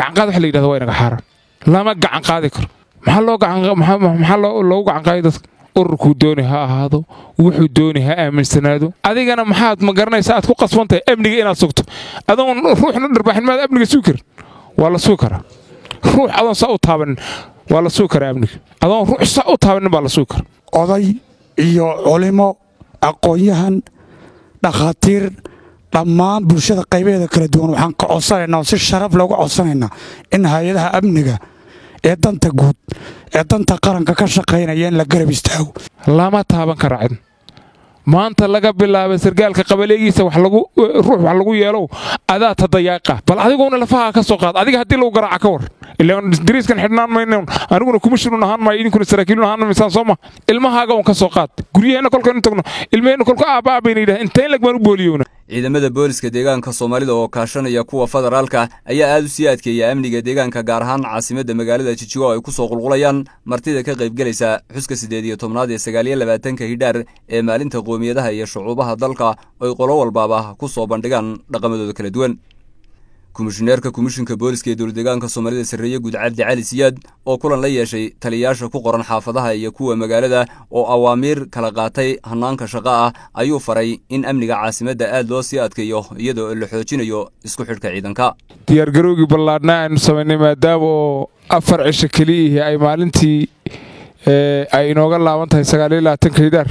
gacanqaad waxa la yidhahda waa inaga xaaraan lama gacan qaadi karo maxaa loogu gacan qaaday dadka ururkuu dooni ha ahaado wuxuu dooni ha aaminsanaado adigana maxaad ma garanaysa aad ku qasbantahay amniga inaad sugto adoon ruuxna dharbaaxin maad amniga sugi karin waa la sugi karaa ruux adoon saa u taabanin waa la sugi karaa amniga adoon ruux saa u taabanin baa la sugi karaa oday iyo culimo aqoon-yahan dhakhaatiir dhammaan bulshada qaybaheeda kala duwan waxaan ka codsanaynaa oo si sharaf looga codsanaynaa in hay-adaha amniga ee danta guud ee danta qaranka ka shaqaynaya in la garab istaago lama taaban kara cid maanta laga bilaaba sargaalka qabaleegiisa ruux wax lagu yeelow adaa tadayaaqa bal adiguna lafaha ka soo qaad adiga haddii lagu garaaca ka war dariiskan xidhnaan mayno aniguna kumishirun ahaan maayo idinkuna saraakiilun ahaan maysaan soo ma ilmahaaga un ka soo qaad guryaheenna kolkaynu tagno ilmaheenna kolka aabba aabayna yidhaha intayn lag baan u booliyowna ciidamada booliska deegaanka soomaalida oo kaashanaya kuwa federaalka ayaa aad u sii adkeeya amniga deegaanka gaar ahaan caasimadda magaalada jijigo ay ku soo qulqulayaan martida ka qaybgelaysa xuska siddeed iyo tobnaad ee sagaaliyo labaatanka hidhaar ee maalinta qoomiyadaha iyo shucuubaha dalka oy qolo walbaaba ku soo bandhigaan dhaqamadooda kala duwan komishineerka komishinka booliska ee dowladdeegaanka soomaalida sarreeye guud cabdi cali siyaad oo kulan la yeeshay taliyayaasha ku qoran xaafadaha iyo kuwa magaalada oo awaamiir kala qaatay hannaanka shaqo ah ayuu faray in amniga caasimadda aad loo sii adkeeyo iyadoo la xoojinayo isku xidhka ciidanka diyaargarowgii ballaadhna aynu samaynay maadaama oo afar cisho keliyihii ay maalintii ay inooga laaban tahay sagaaliyo labaatanka hidaar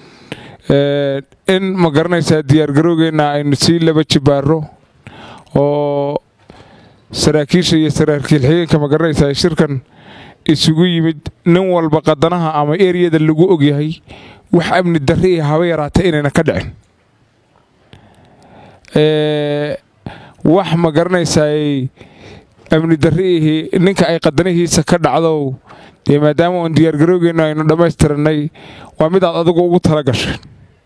in ma garanaysaa diyaargarowgeenna aynu sii laba jibaaro oo saraakiisha iyo saraakiil xigeenka ma garanaysaa shirkan isugu yimid nin walba qadanaha ama eriyada lagu ogyahay wax amni darri iyo haba yaraata inayna ka dhicin wax ma garanaysaay amni darriihii ninka ay qadanihiisa ka dhacdow dee maadaama uun diyaargarowgeennu aynu dhammaystiranay waa midaad adigu ugu tala gashay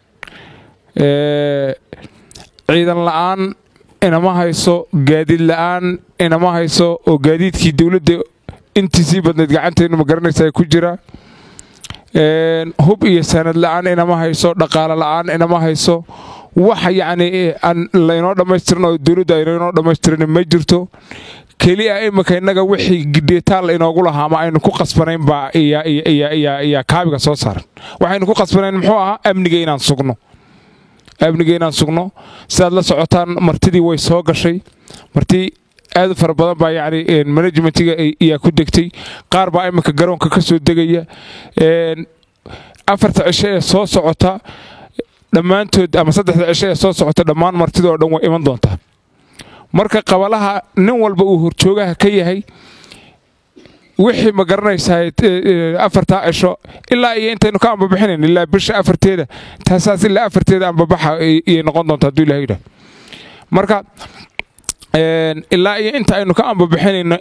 ciidan la'aan inama hayso gaadiid la'aan inama hayso oo gaadiidkii dowladda intiisii badnayd gacanteennu ma garanaysaa ku jira hub iyo sanad la'aan inama hayso dhaqaale la'aan inama hayso wax yacni aan laynoo dhammaystirin oo dowladda aynaynoo dhammaystirin ma jirto keliya imika innaga wixii gidheetaal inoogu lahaa ama aynu ku qasbanayn baa iyaa kaabiga soo saaran waxaynu ku qasbanayn muxuu ahaa amniga inaan sugno amniga inaan sugno sidaad la socotaan martidii way soo gashay marti aad u fara badan baa yacni manajmentiga ayaa ku degtay qaar baa iminka garoonka ka soo degaya afarta cisho ee soo socota dhammaantood ama saddexda cisho ee soo socota dhammaan martida oo dhan way iman doontaa marka qabalaha nin walba uu horjoogaha ka yahay wixii ma garanaysaa afartaa cisho ilaa iyo intaynu ka ambabixinayn ilaa bisha afarteeda taasaas ilaa afarteeda ambabaxa iyay noqon doonta hadduu ilaha yidhah marka ilaa iyo inta aynu ka ambabixinayno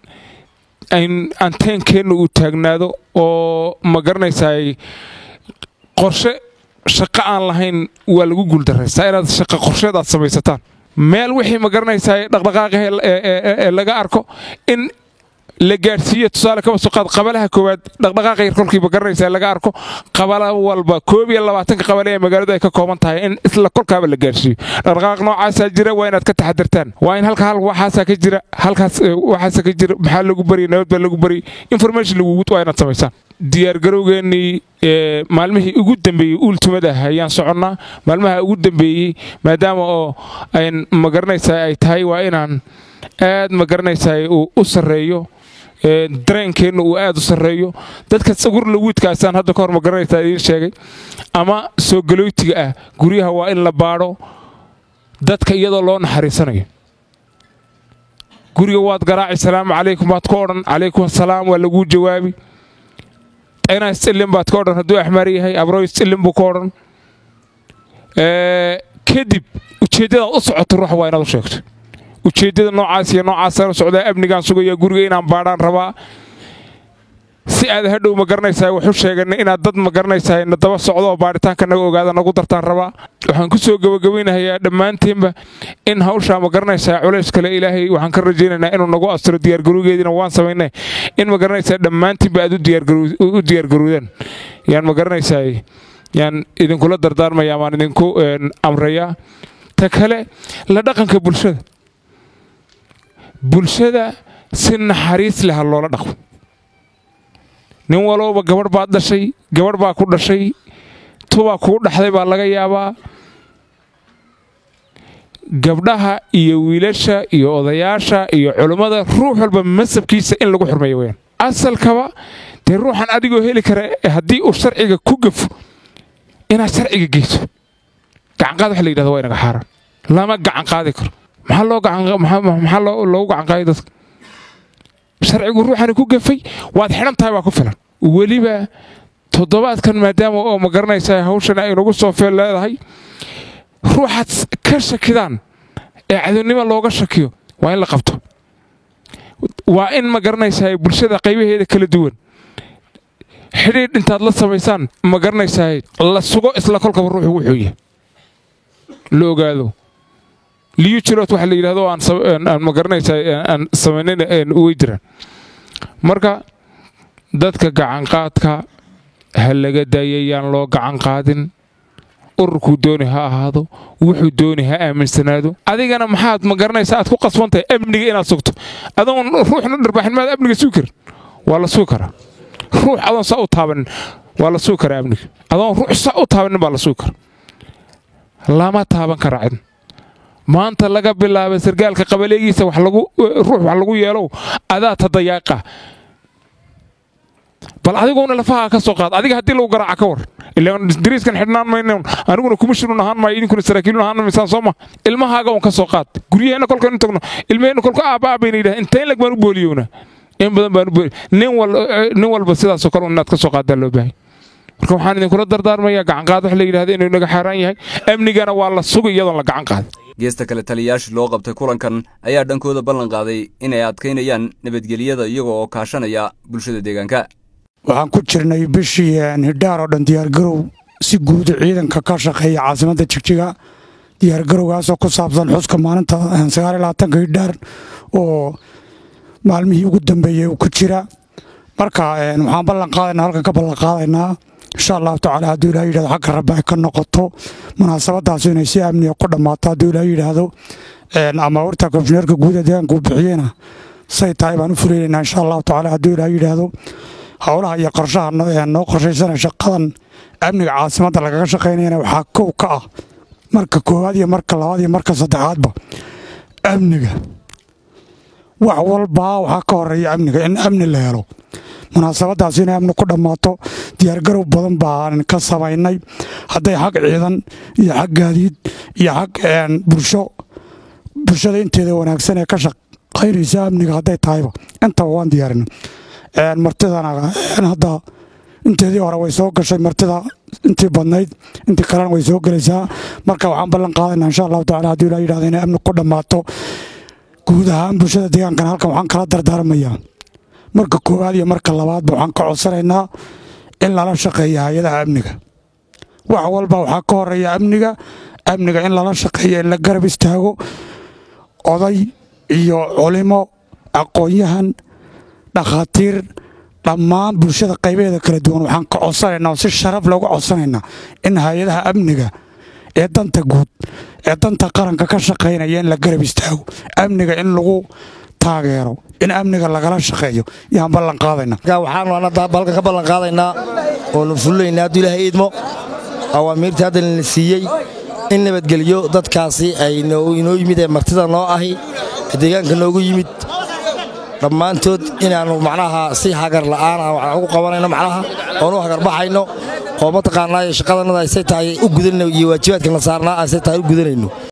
in anteenkeenna uu taagnaado oo ma garanaysaay qorshe shaqo aan lahayn waa lagu guuldarraystaa inaad shaqa qorsheed aad samaysataan meel wixii ma garanaysaa dhaqdhaqaaqahe ee laga arko in la gaadhsiiyo tusaale kaba soo qaad qabalaha koowaad dhaqdhaqaaqa yar kolkiiba garanaysaa laga arko qabala walba koob iyo labaatanka qabale ee magaaladu ay ka kooban tahay in isla kolkaaba la gaadhsiiyo dhaqdhaqaaq noocaasaa jira waa inaad ka taxadirtaan waa in halka hal waxaasaa ka jira halkaas waxaasaa ka jira maxaa lagu bariyay nabad baa lagu bariyay information lagugu waa inaad samaysaan diyaargarowgeennii maalmihii ugu dambeeyey uultumada ah ayaan soconnaa maalmaha ugu dambeeyey maadaama oo ayn ma garanaysaa ay tahay waa inaan aad ma garanaysaa u sarreeyo dareenkeenna uu aad u sarreeyo dadka sagur lawiidkaasaan hadda ka hor ma garanaysaa idiin sheegay ama soo galooytiga ah guryaha waa in la baadho dadka iyadoo loo naxariisanayo guriga waad garaaci salaamu calaykum baad ka odhan calaykum asalaam waa laguu jawaabi inaa iscillin baad ka odhan hadduu axmaar yahay abroy iscillin buu ka odhan kadib ujeeddadaad u socoto ruux waa inaad u sheegto ujeeddada noocaas iyo noocaasaan u socdaa amnigaan sugaya guriga inaan baadhaan rabaa si aad hadhow ma garanaysaa waxu sheegana inaad dad ma garanaysaa na daba socdo oo baadhitaanka naga ogaada nagu dartaan rabaa waxaan ku soo gabagabaynahayaa dhammaanteenba in hawshaa ma garanaysaa culays kale ilaahay waxaan ka rajaynaynaa inuu nagu astiro diyaargarowgeediina waan samaynay in ma garanaysaa dhammaantiinba aad u diyaargarowdaan yaan ma garanaysaa yaan idinkula dardaarmaya amaan idinku amrayaa ta kale la dhaqanka bulshada bulshada si naxariis leh ha loola dhaqmo nin walowba gabadh baad dhashay gabadh baa ku dhashay tubaa kuu dhaxday baa laga yaabaa gabdhaha iyo wiilasha iyo odayaasha iyo culummada ruux walba masabkiisa in lagu xurmeeyo weyaan asalkaba dee ruuxan adigoo heli kara haddii uu sharciga ku gafo inaad sharciga geyso gacanqaad waxa la yidhahda waa inaga xaaraan lama gacan qaadi karo maxaa loogu gacan qaaday dadka sharcigu ruuxani ku gafay waad xidhan tahay waa ku filan weliba toddobaadkan maadaama oo ma garanaysa hawshan ay nagu soo feel leedahay ruuxaad ka shakidaan ee cadownimo looga shakiyo waa in la qabto waa in ma garanaysaa bulshada qaybaheeda kala duwan xidhiidh intaad la samaysaan ma garanaysaa la sugo isla kolkaba ruuxu wuxuu yahay la ogaado liyu jirood waxa la yidhahdo aan ma garanaysaa aan samaynayn way jiraan marka dadka gacanqaadka ha laga daayayaan loo gacan qaadin ururkuu dooni ha ahaado wuxuu dooni ha aaminsanaado adigana maxaad ma garanaysaa aad ku qasbantahay amniga inaad sugto adoon ruuxna dharbaaxin maad amniga sugi karin waa la sugi karaa ruux adoon saa u taabanin waa la sugi karaa amniga adoon ruux saa u taabanin baa la sugi kara lama taaban kara cid maanta laga bilaaba sargaalka qabaleegiisa ruux wax lagu yeelow adaa tadayaaqa bal adiguna lafaha ka soo qaad adiga haddii lagu garaaca ka war ilaan dariiskan xidhnaan mayno aniguna kumishirun ahaan maayo idinkuna saraakiilun ahaan maysaan soo ma ilmahaaga un ka soo qaad guryaheenna kolkaynu tagno ilmaheenna kolka aabba aabayna yidhaha intayn lag baan u booliyowna in badan baan u booliy nin walba sidaasoo kale inaad ka soo qaadaa loo baahay marka waxaan idinkula dardaarmayaa gacanqaad wax la yidhahda inuu inaga xaaraan yahay amnigana waa la sugi iyadoon la gacan qaadin geesta kale taliyayaashii loo qabtay kulankan ayaa dhankooda ballan qaaday inay adkaynayaan nabadgelyada iyaga oo kaashanaya bulshada deegaanka waxaan ku jirnay bishii hidhaar oo dhan diyaargarow si guuda ciidanka ka shaqeeya caasimadda jigjiga diyaargarowgaasoo ku saabsan xuska maalinta sagaaliyolabaatanka hidhaar oo maalmihii ugu dambeeyey ku jira marka waxaan ballan qaadaynaa halkan ka ballan qaadaynaa insha allahu tacaala hadduu ilaah yidhahdo xagga rabbi ay ka noqoto munaasabadaasu inay si amniga ku dhammaato hadduu ilaah yidhaahdo ama warta komishineerka guuda deegaanka uu bixiyena say tahay baan u fuleynaynaa insha allahu tacaala hadduu ilaah yidhaahdo howlaha iyo qorshaha noo qorshaysana shaqadan amniga caasimadda lagaga shaqaynayana waxaa kow ka ah marka koowaad iyo marka labaad iyo marka saddexaadba amniga wax walbaa waxaa ka horeeya amniga in amni la helo munaasabadaas inay amni ku dhammaato diyaargarow badan baan ka samaynay hadday xag ciidan iyo xag gaadiid iyo xag bulsho bulshada inteeda wanaagsan ee ka shaqaynaysa amniga hadday tahayba intaba waan diyaarinay martidana hadda inteedii hore way soo gashay martida intii badnayd intii kalena way soo gelaysaa marka waxaan ballan qaadayna insha allahu tacala hadduu ilaa yidhahdo inay amni ku dhammaato guud ahaan bulshada deegaankan halkan waxaan kala dardaarmayaa marka koowaad iyo marka labaadba waxaan ka codsanaynaa in lala shaqeeya hay-adaha amniga wax walba waxaa ka horeeya amniga amniga in lala shaqeeyo in la garab istaago oday iyo culimo aqoon-yahan dhakhaatiir dhammaan bulshada qaybaheeda kala duwan waxaan ka codsanaynaa oo si sharaf looga codsanaynaa in hay-adaha amniga ee danta guud ee danta qaranka ka shaqaynaya in la garab istaago amniga in lagu taageero in amniga lagala shaqeeyo yaan ballan qaadayna waxaanu halkan ka ballan qaadaynaa oonu fulinaynaa hadduu ilaahay idmo awaamiirtii hadda lana siiyey in nabadgelyo dadkaasi ay inoo yimid ee martida noo ahi ee deegaanka noogu yimid dhammaantood inaannu macnaha si hagar la'aan aan wax ugu qabanayno macnaha oonu hagarbaxayno oo mataqaanaa shaqadanada aysay tahay u gudanayno iyo waajibaadkana saarnaa aysay tahay u gudanayno